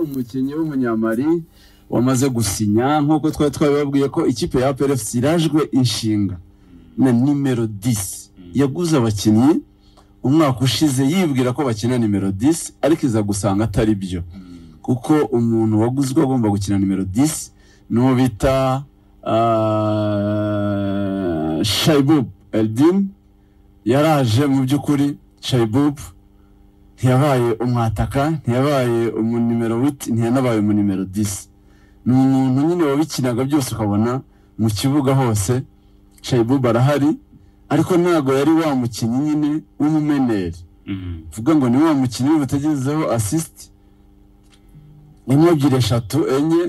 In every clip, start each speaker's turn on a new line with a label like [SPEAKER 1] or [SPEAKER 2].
[SPEAKER 1] umukinnyi w'umunyamari wamaze gusinya nk'uko twari twabibabwiye ko ikipe ya PLFC irajwe inshinga na nimero 10 yaguze abakinnyi umwaka ushize yibwira ko bakina nimero 10 ariko iza gusanga atari byo kuko umuntu waguzwe agomba gukina nimero 10 n'uwo bita ah, Shaibub Eldim yaraje mu by'ukuri Shaibub ntiyabaye umwataka ntiyabaye umunimero witi ntiyanabaye umunimero disi ni umuntu nyine wabikinaga byose ukabona mu kibuga hose shayibubu arahari ariko ntabwo yari wa mukinnyi nyine w'umumeneri vuga ngo ni wa mukinnyi butagezeho asisiti imwe ebyiri eshatu enye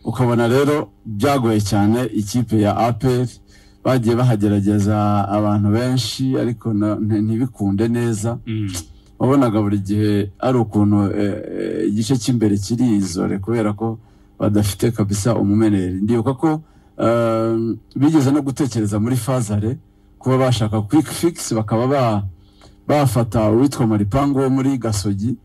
[SPEAKER 1] ukabona rero byagoye cyane ikipe ya aperi bagiye bahagerageza abantu benshi ariko na- nti- ntibikunde neza wabonaga buri gihe ari ukuntu eh, eh, igice cy'imbere kirizore kubera ko badafite kabisa umumeneri ndibuka ko eh, bigeze no gutekereza muri fazare kuba bashaka quick fix bakaba ba- bafata uwitwa maripangu wo muri gasogi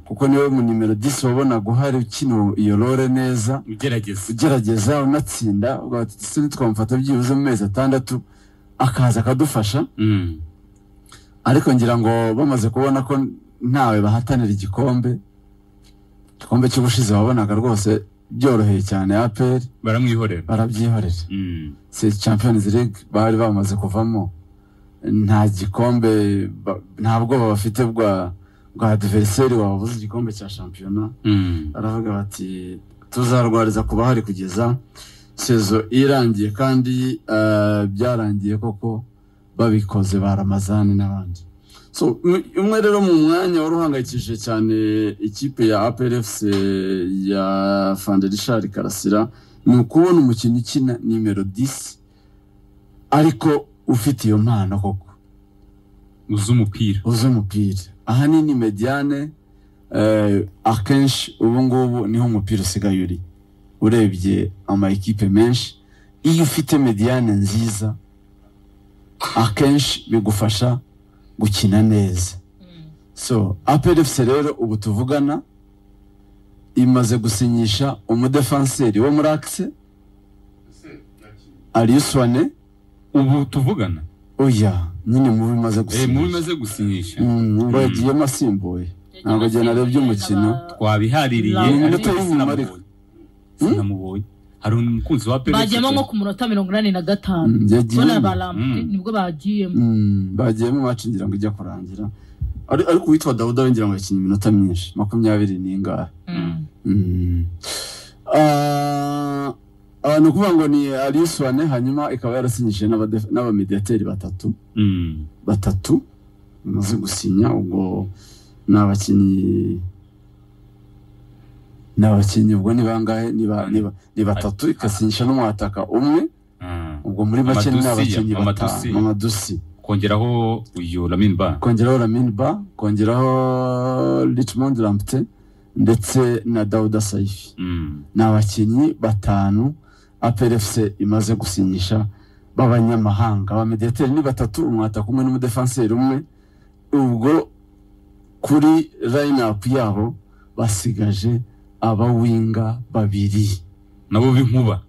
[SPEAKER 1] kuko niwe mu nimero 10 wabonaga uhari ukina iyo role neza
[SPEAKER 2] ugerageza
[SPEAKER 1] ugerageza unatsinda ugaha ati "Ese nitwamufata byibuze mu mezi atandatu akaza akadufasha
[SPEAKER 2] Mm.
[SPEAKER 1] ariko ngira ngo bamaze kubona ko ntawe bahatanira igikombe igikombe cy'ubushize wabonaga rwose byoroheye cyane aperi
[SPEAKER 2] baramwihorera
[SPEAKER 1] barabyihorera
[SPEAKER 2] Mm.
[SPEAKER 1] si champions league bari bamaze kuvamo nta gikombe ba- nta bwoba bafite bwa bwa adversary wabuze igikombe cya shampiyona
[SPEAKER 2] Mm.
[SPEAKER 1] baravuga bati tuzarwariza ku bahari kugeza sezo irangiye kandi eh, byarangiye koko babikoze ba ramazani n'abandi so m- umwe rero mu mwanya wari uhangayikishije cyane ikipe ya APRFC ya Fanderishar Karasira ni ukubona umukinnyi ukina nimero 10 ariko ufite iyo mpano koko
[SPEAKER 2] uzi umupira
[SPEAKER 1] uzi umupira ahanini mediane eh, akenshi ubu ngubu niho umupira usigaye uri urebye ama ekipe menshi iyo ufite mediane nziza akenshi bigufasha gukina neza so APRFC rero ubu tuvugana imaze gusinyisha umudefanseri wo muri akise Aliuswane
[SPEAKER 2] ubu tuvugana
[SPEAKER 1] oya nyine mubi imaze
[SPEAKER 2] Eh, mubi
[SPEAKER 1] gusinyisha
[SPEAKER 2] maze gusinyisha
[SPEAKER 1] Mm, ngo yagiyemo asimbuye ntabwo njye narebye umukino
[SPEAKER 2] twabihaririye
[SPEAKER 3] Ni
[SPEAKER 2] ariko
[SPEAKER 1] iminota y'ubumara.
[SPEAKER 2] sinamubonye. sinamubonye hari umukunzi wa PLC
[SPEAKER 3] bagiyemo nko ku munota mirongo inani na gatanu
[SPEAKER 1] Mm,
[SPEAKER 3] bona
[SPEAKER 1] yagiyemo
[SPEAKER 3] barambuye
[SPEAKER 2] Mm.
[SPEAKER 3] nibwo bagiyemo
[SPEAKER 1] Mm, bagiyemo iwacu ngira ngo ijya kurangira Ari- ariko uwitwa dawuda we ngira ngo yakinnye iminota myinshi makumyabiri n'ingahe
[SPEAKER 3] Mm.
[SPEAKER 1] Mm. Ah, ah, ni ukuvuga ngo ni aliyusuwane hanyuma ikaba yarasinyishije n'abade- n'abamediyateri batatu
[SPEAKER 2] Mm.
[SPEAKER 1] batatu bamaze gusinya ubwo ni abakinnyi ni abakinnyi ubwo ni bangahe ni ba- ni ba- ni batatu ikasinyisha n'umwataka umwe
[SPEAKER 2] Ah.
[SPEAKER 1] ubwo muri make ni
[SPEAKER 2] Amadusiya,
[SPEAKER 1] abakinnyi
[SPEAKER 2] amadusiya.
[SPEAKER 1] batanu amadusi
[SPEAKER 2] kongeraho uyu Lamin Ba
[SPEAKER 1] kongeraho Lamin Ba kongeraho Richmond Lamptey ndetse na Dauda Saifi
[SPEAKER 2] Mm.
[SPEAKER 1] ni abakinnyi batanu APRFC imaze gusinyisha b'abanyamahanga ba mediateri ni batatu umwataka umwe n'umudefanseri umwe ubwo kuri line up yabo basigaje abawinga babiri
[SPEAKER 2] nabo b'inkuba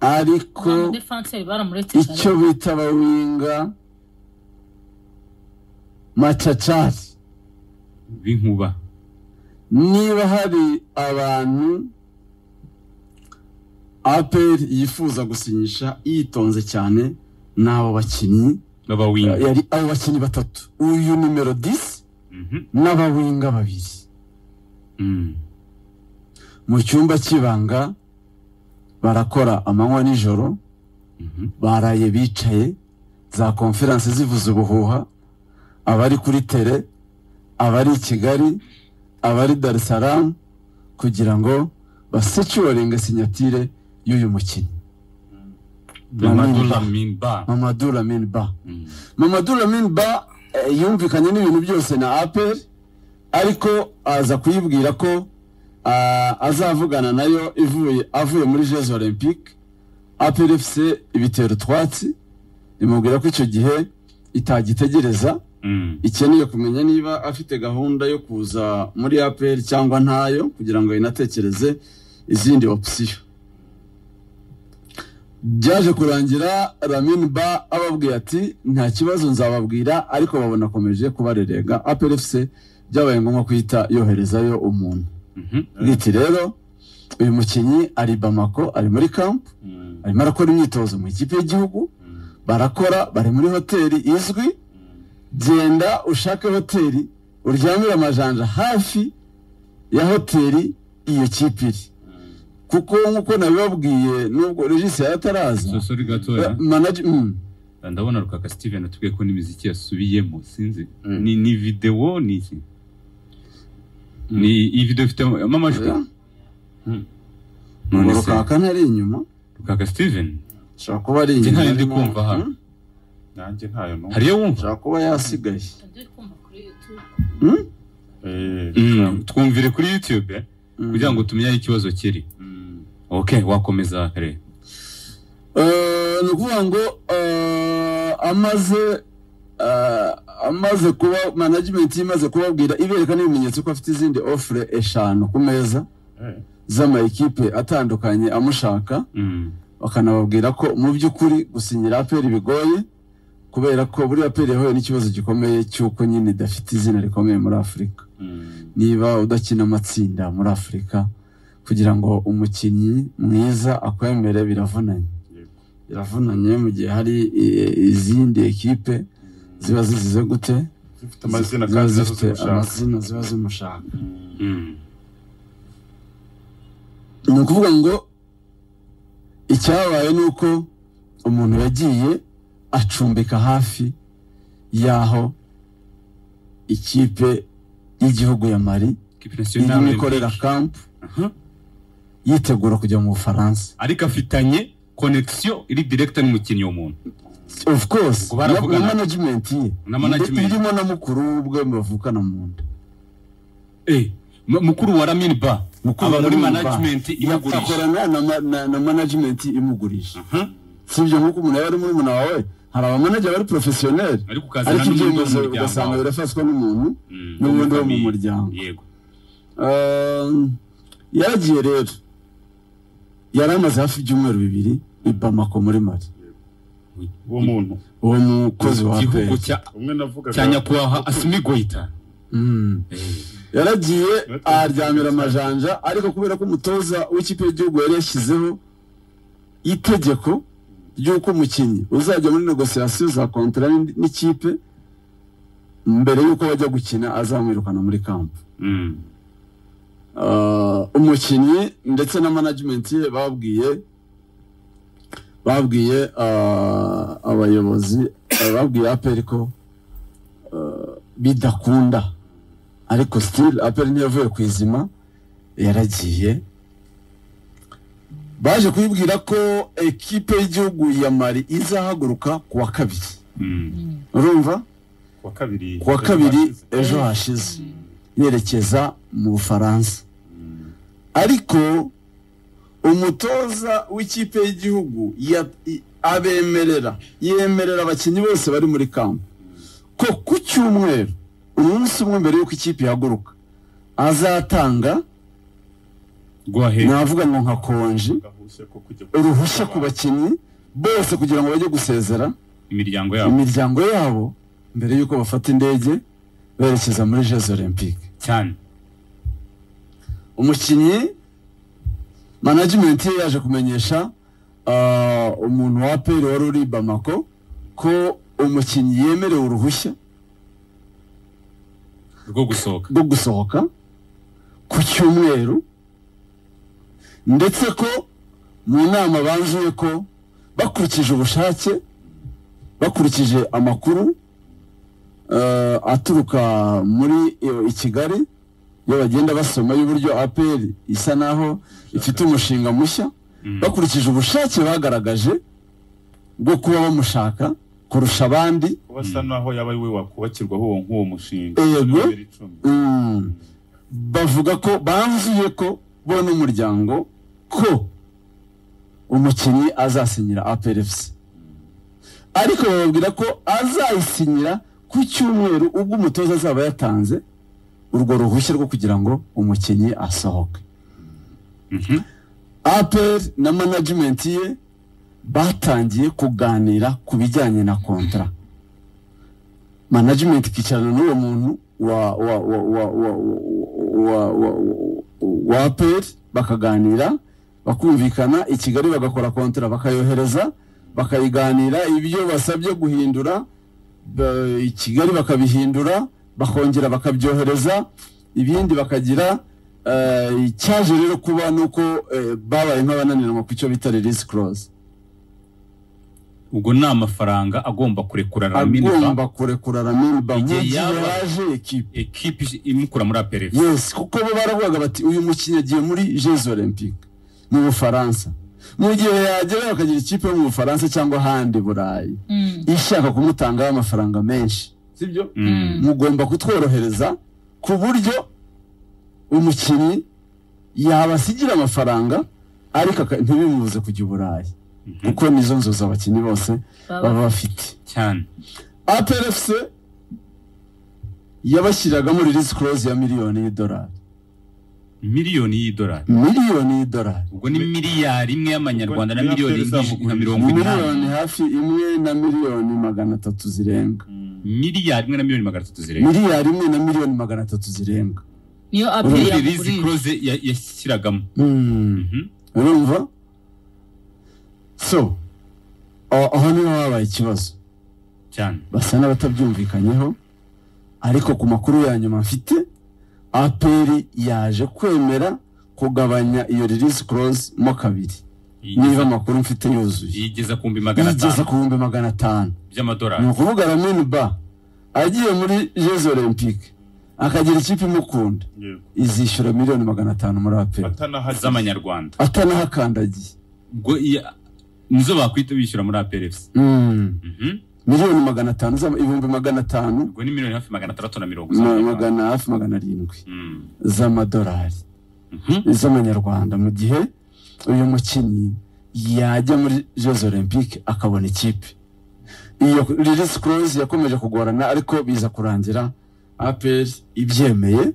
[SPEAKER 1] ariko
[SPEAKER 3] Nta mudefanseri baramuretse
[SPEAKER 1] icyo bita abawinga macacari
[SPEAKER 2] b'inkuba
[SPEAKER 1] niba hari abantu aperi yifuza gusinyisha yitonze cyane ni abo bakinnyi
[SPEAKER 2] b'abawinga
[SPEAKER 1] yari abo bakinnyi batatu uyu nimero 10
[SPEAKER 2] Mhm.
[SPEAKER 1] n'abawinga babiri
[SPEAKER 2] Mm.
[SPEAKER 1] mu cyumba cy'ibanga barakora amanywa n'ijoro
[SPEAKER 2] Mhm.
[SPEAKER 1] baraye bicaye za konferanse zivuza ubuhuha abari kuri tere abari i kigali abari dar es salaam kugira ngo basecuringe sinyatire y'uyu mukinnyi
[SPEAKER 2] Mamadou
[SPEAKER 1] Lamin Ba.
[SPEAKER 2] Lamin Ba
[SPEAKER 1] mamadou lamin ba
[SPEAKER 2] Mm.
[SPEAKER 1] mamadou lamin ba eh, yumvikanye n'ibintu byose na apel ariko aza kuyibwira ko ah, azavugana nayo ivuye avuye muri jeux olympique apel fc ibitera utwatsi imubwira ko icyo gihe itagitegereza
[SPEAKER 2] Mm.
[SPEAKER 1] ikeneye kumenya niba afite gahunda yo kuza muri apr cyangwa ntayo kugira ngo inatekereze izindi opsiyo byaje kurangira ramin ba ababwiye ati nta kibazo nzababwira ariko babona akomeje kubarerenga aprfc byabaye ngombwa kuhita yoherezayo umuntu
[SPEAKER 2] Mhm.
[SPEAKER 1] bwiti rero uyu mukinnyi ari bamako ari muri kampu
[SPEAKER 2] Mm.
[SPEAKER 1] arimo arakora imyitozo mu ikipe y'igihugu
[SPEAKER 2] Mm.
[SPEAKER 1] barakora bari muri hoteli izwi genda ushake hoteli uryamire amajanja hafi ya hoteli iyo kipe iri
[SPEAKER 2] Mm.
[SPEAKER 1] kuko nk'uko nabibabwiye nubwo regisi
[SPEAKER 2] So,
[SPEAKER 1] ataraza
[SPEAKER 2] sorry gatoya
[SPEAKER 1] manage- mm,
[SPEAKER 2] ndabona rukaka steven atubwiye ko n'imiziki yasubiyemo sinzi
[SPEAKER 1] Mm.
[SPEAKER 2] ni ni videwo ni iki ni iyi videwo ifitemo amajwi
[SPEAKER 1] Yeah.
[SPEAKER 2] Mm. none
[SPEAKER 1] ngo
[SPEAKER 2] se
[SPEAKER 1] rukaka ntari inyuma
[SPEAKER 2] rukaka steven
[SPEAKER 1] ashobora kuba ari
[SPEAKER 2] Njye
[SPEAKER 1] inyuma
[SPEAKER 2] ntari ndi
[SPEAKER 1] arimo-
[SPEAKER 2] kumva hano.
[SPEAKER 1] Mm,
[SPEAKER 4] nanjye ntayo numva
[SPEAKER 2] hariyo wumva
[SPEAKER 1] ashobora kuba yasigaye
[SPEAKER 3] Ndi kumva kuri YouTube.
[SPEAKER 1] Mm,
[SPEAKER 4] Eh,
[SPEAKER 2] Mm, twumvire kuri youtube eh,
[SPEAKER 1] mm.
[SPEAKER 2] kugira ngo tumenye aho ikibazo kiri
[SPEAKER 4] mm,
[SPEAKER 2] ok wakomeza kare
[SPEAKER 1] Eh, ni ukuvuga ngo eh, amaze eh, amaze kuba management imaze kubabwira ibereka n'ibimenyetso ko afite izindi ofure eshanu ku meza
[SPEAKER 4] eh,
[SPEAKER 1] z'amakipe atandukanye amushaka
[SPEAKER 2] Mm,
[SPEAKER 1] bakanababwira ko mu by'ukuri gusinyira aperi bigoye kubera ko buri aperi yahuye n'ikibazo gikomeye cy'uko nyine idafite izina rikomeye muri afurika
[SPEAKER 4] mm,
[SPEAKER 1] niba udakina amatsinda muri afurika kugira ngo umukinnyi mwiza akwemere biravunanye
[SPEAKER 4] yego,
[SPEAKER 1] biravunanye mu gihe hari eh, izindi ekipe ziba zizize gute
[SPEAKER 4] zifite amazina
[SPEAKER 1] ziba
[SPEAKER 4] kandi nazo
[SPEAKER 1] zifite
[SPEAKER 4] zimushaka
[SPEAKER 1] amazina ziba zimushaka
[SPEAKER 4] Mm,
[SPEAKER 2] mm,
[SPEAKER 1] ni ukuvuga ngo icyabaye ni uko umuntu yagiye acumbika hafi y'aho ikipe y'igihugu ya mari
[SPEAKER 2] Equipe
[SPEAKER 1] irimo
[SPEAKER 2] nationale
[SPEAKER 1] ikorera
[SPEAKER 2] olympique.
[SPEAKER 1] kampu
[SPEAKER 2] Aha.
[SPEAKER 1] yitegura kujya mu bufaransa
[SPEAKER 2] ariko afitanye konegisiyo iri direkita n'umukinnyi w'umuntu
[SPEAKER 1] of course na
[SPEAKER 2] Ubwo baravugana.
[SPEAKER 1] na management ye
[SPEAKER 2] Na management.
[SPEAKER 1] irimo na mukuru we ubwe bavukana mu nda
[SPEAKER 2] Eh, mu- mukuru wa ramin ba aba muri
[SPEAKER 1] Abamwumva.
[SPEAKER 2] management imugurisha
[SPEAKER 1] akorana na, ma- na, na management imugurisha
[SPEAKER 2] Aha.
[SPEAKER 1] si ibyo nk'uko umuntu yaba ari muri muna wawe hari abamanager bari professionnel
[SPEAKER 2] ariko ukazana
[SPEAKER 1] ariko
[SPEAKER 2] n'undi wo
[SPEAKER 1] ibyemezo
[SPEAKER 2] mu muryango
[SPEAKER 1] ugasanga
[SPEAKER 2] wawe.
[SPEAKER 1] birafatwa n'umuntu
[SPEAKER 2] Mm,
[SPEAKER 1] n'ubundi
[SPEAKER 2] wo muri
[SPEAKER 1] wo mu
[SPEAKER 2] famille.
[SPEAKER 1] muryango.
[SPEAKER 2] yego
[SPEAKER 1] Ehm, yaragiye rero yari amaze hafi ibyumweru bibiri i Bamako muri Mali
[SPEAKER 4] uwo muntu
[SPEAKER 1] uwo mukozi wa
[SPEAKER 2] igihugu
[SPEAKER 1] APR
[SPEAKER 2] cya
[SPEAKER 4] umwe navugaga
[SPEAKER 2] cya nyakubahwa asimi goita
[SPEAKER 1] Mm. yaragiye aryamira amajanja ariko kubera ko umutoza w'ikipe y'igihugu yari yashyizeho itegeko ry'uko umukinnyi uzajya muri negosiyasiyo za kontara n'indi- n'ikipe mbere y'uko bajya gukina azamwirukana muri kampu
[SPEAKER 2] Mm,
[SPEAKER 1] Ah, umukinnyi ndetse na management ye babwiye babwiye ah, abayobozi ah, babwiye aperi ko ah, bidakunda ariko still aperi ntiyavuye ku izima yaragiye baje kubibwira ko ekipe y'igihugu ya mari izahaguruka ku wa kabiri
[SPEAKER 2] mm,
[SPEAKER 3] Mm.
[SPEAKER 1] urumva
[SPEAKER 4] ku wa kabiri
[SPEAKER 1] ku wa kabiri
[SPEAKER 4] hashize.
[SPEAKER 1] ejo hashize yerekeza mu bufaransa ariko umutoza w'ikipe y'igihugu ya- i- abemerera yemerera abakinnyi bose bari muri kampu ko ku cyumweru umunsi umwe mbere y'uko ikipe ihaguruka azatanga
[SPEAKER 2] rwahe
[SPEAKER 1] navuga ngo nka konji
[SPEAKER 4] gahushye ko kujya
[SPEAKER 1] uruhushya ku bakinnyi bose kugira ngo bajye gusezera
[SPEAKER 2] imiryango yabo
[SPEAKER 1] imiryango yabo mbere y'uko bafata indege berekeza muri jeux olympique
[SPEAKER 2] cyane
[SPEAKER 1] umukinnyi management ye yaje kumenyesha ah, umuntu wa aperi wari uri i bamako ko umukinnyi yemerewe uruhushya
[SPEAKER 2] rwo gusohoka
[SPEAKER 1] rwo gusohoka ku cyumweru ndetse ko mu nama banzuye ko bakurikije ubushake bakurikije amakuru eh, aturuka muri eh, i kigali iyo bagenda basoma y'uburyo apr isa naho ifite umushinga mushya
[SPEAKER 2] Mm,
[SPEAKER 1] bakurikije ubushake bagaragaje bwo kuba bamushaka kurusha abandi
[SPEAKER 4] kuba asa naho yaba ari we wakubakirwaho uwo nk'uwo mushinga
[SPEAKER 1] Yego.
[SPEAKER 4] wa bibiri cumi.
[SPEAKER 1] Mm. bavuga ko banzuye ko bo n'umuryango ko umukinnyi azasinyira APR FC ariko bababwira ko azayisinyira ku cyumweru ubwo umutoza azaba yatanze urwo ruhushya rwo kugira ngo umukinnyi asohoke
[SPEAKER 4] Mhm.
[SPEAKER 1] apel na management ye batangiye kuganira ku bijyanye na kontra management ikicarana n'uwo muntu wa wa wa wa wa wa wa wa apel bakaganira bakumvikana i kigali bagakora kontra bakayohereza bakayiganira ibyo basabye guhindura ba- i kigali bakabihindura bakongera bakabyohereza ibindi bakagira eh, icyaje rero kuba ni uko eh, babaye nk'abananiranwa ku icyo bita release clause
[SPEAKER 2] ubwo ni amafaranga agomba kurekura raminiba
[SPEAKER 1] agomba kurekura raminba mu
[SPEAKER 2] Igihe
[SPEAKER 1] gihe
[SPEAKER 2] yaba-
[SPEAKER 1] yaje ekipe
[SPEAKER 2] ekipi imukura muri aperefe
[SPEAKER 1] yes kuko bo baravugaga bati uyu mukinnyi agiye muri jeux olympique mu bufaransa mu gihe yagera bakagira ikipe yo mu bufaransa cyangwa ahandi burayi
[SPEAKER 3] Mm.
[SPEAKER 1] ishaka kumutangaho amafaranga menshi sibyo
[SPEAKER 2] Mm.
[SPEAKER 1] mugomba kutworohereza ku buryo umukinnyi yabasigira amafaranga ariko aka- ntibimubuze kujya i burayi kuko nizo nzozi abakinnyi bose baba
[SPEAKER 3] Baba.
[SPEAKER 1] bafite
[SPEAKER 2] cyane
[SPEAKER 1] APRFC yabashyiragamo release clause ya miliyoni y'idolari
[SPEAKER 2] miliyoni y'idolari
[SPEAKER 1] miliyoni y'idolari
[SPEAKER 2] ubwo ni miliyari imwe y'amanyarwanda na
[SPEAKER 4] Ubwo ni
[SPEAKER 2] miliyoni
[SPEAKER 4] miliyari
[SPEAKER 2] nka mirongo inani
[SPEAKER 1] miliyoni hafi imwe na miliyoni magana atatu zirenga
[SPEAKER 4] Mm.
[SPEAKER 2] miliyari imwe na miliyoni magana atatu zirenga
[SPEAKER 1] miliyari imwe na miliyoni magana atatu zirenga
[SPEAKER 3] Niyo
[SPEAKER 2] muri
[SPEAKER 3] apeli
[SPEAKER 2] release
[SPEAKER 3] yamugurije.
[SPEAKER 2] clause ya- yashyiragamo
[SPEAKER 1] Mm.
[SPEAKER 2] Mhm.
[SPEAKER 1] urumva so aho aho niho habaye ikibazo
[SPEAKER 2] cyane
[SPEAKER 1] basa n'abatabyumvikanyeho ariko ku makuru ya nyuma mfite APR yaje kwemera kugabanya iyo release clause mo kabiri niba
[SPEAKER 2] Yigeza-
[SPEAKER 1] amakuru mfite yuzuye
[SPEAKER 2] yigeza ku bihumbi magana
[SPEAKER 1] yigeza
[SPEAKER 2] atanu
[SPEAKER 1] ku bihumbi magana atanu ni
[SPEAKER 2] by'amadolari
[SPEAKER 1] ukuvuga ramini ba agiye muri jeux olympique akagira ikipe imukunda
[SPEAKER 4] Yego.
[SPEAKER 1] izishyura miliyoni magana atanu muri APR
[SPEAKER 4] Atanahagize.
[SPEAKER 2] z'amanyarwanda
[SPEAKER 1] atanahakandagiye
[SPEAKER 2] ubwo iya- nizo bakwita bishyura muri aperefe
[SPEAKER 1] Mm.
[SPEAKER 2] Mhm.
[SPEAKER 1] miliyoni magana atanu z'ama- ibihumbi magana atanu
[SPEAKER 2] ubwo ni miliyoni hafi magana atandatu na mirongo
[SPEAKER 1] ma-
[SPEAKER 2] z'amanyarwanda
[SPEAKER 1] magana hafi magana arindwi
[SPEAKER 2] Mm.
[SPEAKER 1] z'amadolari
[SPEAKER 2] Mhm.
[SPEAKER 1] z'amanyarwanda mu gihe uyu mukinnyi yajya muri jeux olympique akabona ikipe iyo release clause yakomeje kugorana ariko biza kurangira apr ibyemeye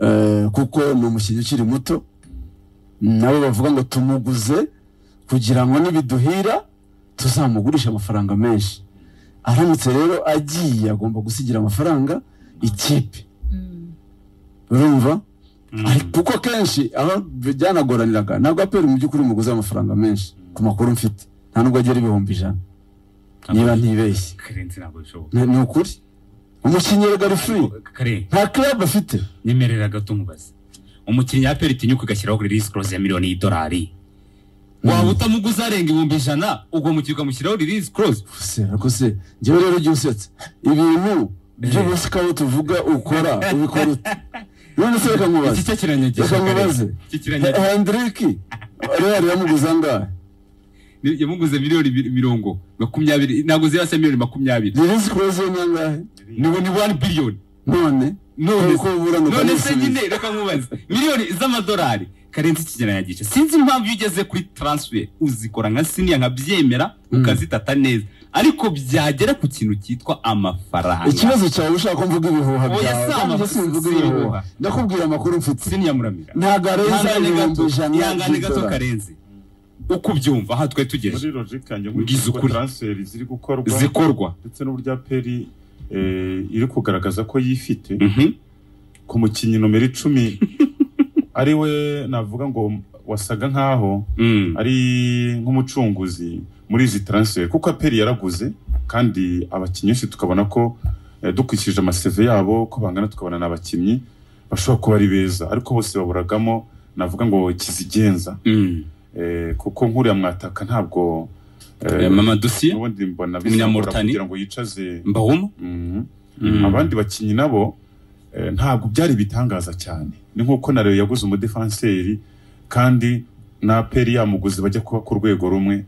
[SPEAKER 1] Eh, kuko ni umukinnyi ukiri muto nabo bavuga ngo tumuguze kugira ngo nibiduhira tuzamugurisha amafaranga menshi aramutse rero agiye agomba gusigira amafaranga ikipe
[SPEAKER 3] Mm.
[SPEAKER 1] urumva
[SPEAKER 2] Mm.
[SPEAKER 1] Ariko kuko kenshi aho byanagoraniraga ntabwo aperi mu by'ukuri muguze amafaranga menshi ku makuru mfite nta nubwo agera ibihumbi ijana niba ntibeshye
[SPEAKER 2] karenzi ntabwo bishoboka
[SPEAKER 1] Ni- ni ukuri umukinnyi rega ari free
[SPEAKER 2] karenzi
[SPEAKER 1] nta club afite
[SPEAKER 2] nyemerera gato umubaze umukinnyi ya peri tinyuka ugashyiraho release clause ya miliyoni y'idolari waba utamuguze arenga ibihumbi ijana ubwo mukinnyi ukamushyiraho release clause
[SPEAKER 1] se ariko se njyewe rero ujya usetse ibintu by'ubusikawo tuvuga ukora ubikora ute none se reka
[SPEAKER 2] iki
[SPEAKER 1] nkubaze
[SPEAKER 2] cyo kiranyagisha
[SPEAKER 1] Reka
[SPEAKER 2] Karenzi.
[SPEAKER 1] nkubaze.
[SPEAKER 2] Iki kiranyagisha
[SPEAKER 1] hendriki rero yamuguze angahe
[SPEAKER 2] Ni- yamuguze miliyoni bir- mirongo makumyabiri ntabwo ziba se miliyoni makumyabiri
[SPEAKER 1] release clause ye ni angahe
[SPEAKER 2] ni ni one billion
[SPEAKER 1] none
[SPEAKER 2] none
[SPEAKER 1] Uko ubura ni uko
[SPEAKER 2] none
[SPEAKER 1] nisubiza.
[SPEAKER 2] se nyine reka nkubaze miliyoni z'amadolari karenzi ikigereranyagisha sinzi impamvu iyo ugeze kuri transfer uzikora nka siniya nkabyemera
[SPEAKER 1] Mm.
[SPEAKER 2] ukazitata neza ariko byagera ku kintu cyitwa amafaranga
[SPEAKER 1] ikibazo cyawe ushaka ko mvuga ibihuha
[SPEAKER 2] Oya,
[SPEAKER 1] byawe
[SPEAKER 2] si ama-
[SPEAKER 1] Kandi simvuga
[SPEAKER 2] si ibihuha.
[SPEAKER 1] ibihuha ndakubwira amakuru mfite
[SPEAKER 2] siniya muramira
[SPEAKER 1] ntabwo arenza
[SPEAKER 2] ihangane
[SPEAKER 1] ibihumbi
[SPEAKER 2] gato
[SPEAKER 1] ijana
[SPEAKER 2] ihangane gato
[SPEAKER 1] by'idolari.
[SPEAKER 2] karenzi uko ubyumva aha twari
[SPEAKER 4] muri
[SPEAKER 2] tugeze
[SPEAKER 4] logic yanjye
[SPEAKER 2] Ubwiza
[SPEAKER 4] nkurikije uko
[SPEAKER 2] ukuri.
[SPEAKER 4] transfer ziri gukorwa
[SPEAKER 2] zikorwa
[SPEAKER 4] ndetse n'uburyo aperi eh, iri kugaragaza ko yifite
[SPEAKER 2] Mhm.
[SPEAKER 4] ku mukinnyi nomero icumi ari we navuga ngo wasaga nk'aho
[SPEAKER 2] Mm.
[SPEAKER 4] ari nk'umucunguzi muri izi transfer kuko aperi yaraguze kandi abakinnyi benshi tukabona ko eh, dukurikije amaseve yabo ko bangana tukabona ni abakinnyi bashobora kuba ari beza ariko bose baburagamo navuga ngo kizigenza
[SPEAKER 2] Mm.
[SPEAKER 4] Eh, kuko nk'uriya mwataka ntabwo eh,
[SPEAKER 2] Eh, mama dosiye
[SPEAKER 4] ubundi mbona
[SPEAKER 2] Umunyamauritania.
[SPEAKER 4] kugira ngo yicaze
[SPEAKER 2] mbahoma
[SPEAKER 4] Mhm.
[SPEAKER 2] Mm.
[SPEAKER 4] abandi bakinnyi nabo eh, ntabwo byari bitangaza cyane ni nk'uko na Rayon yaguze umudefanseri kandi na peri yamuguze bajya kuba ku rwego rumwe